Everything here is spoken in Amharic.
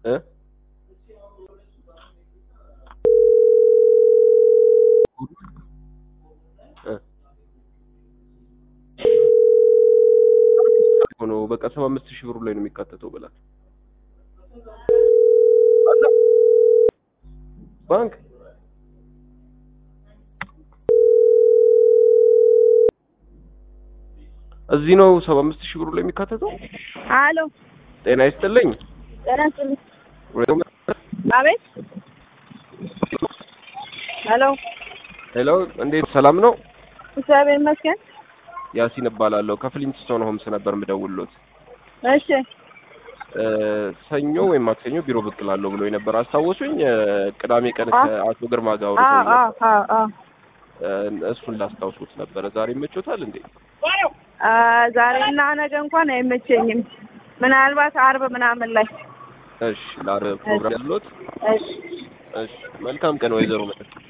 እ እ ሆኖ በቃ ሰባ አምስት ሺህ ብሩ ላይ ነው የሚካተተው ብላት ባንክ እዚህ ነው ሰባ አምስት ሺህ ብሩ ላይ የሚካተተው። አሎ ጤና ይስጥልኝ። ጤና ይስጥልኝ። አቤት። ሄሎ ሄሎ፣ እንዴት ሰላም ነው? እግዚአብሔር ይመስገን። ያሲን እባላለሁ ከፍሊንትስቶን ሆምስ ነበር የምደውልሎት። እሺ እ ሰኞ ወይም ማክሰኞ ቢሮ ብቅ እላለሁ ብሎ የነበር አስታወሱኝ። እ ቅዳሜ ቀን አ- ከአቶ ግርማ ጋር አዎ አውርተውኝ አዎ ነበር። አዎ አዎ። እ እሱን ላስታውሱት ነበረ። ዛሬ ይመቾታል እንዴ? አ፣ ዛሬና ነገ እንኳን አይመቸኝም። ምናልባት አርብ ምናምን ላይ እሺ፣ ለአርብ ፕሮግራም ያለዎት? እሺ እሺ፣ መልካም ቀን ወይዘሮ መጠጥ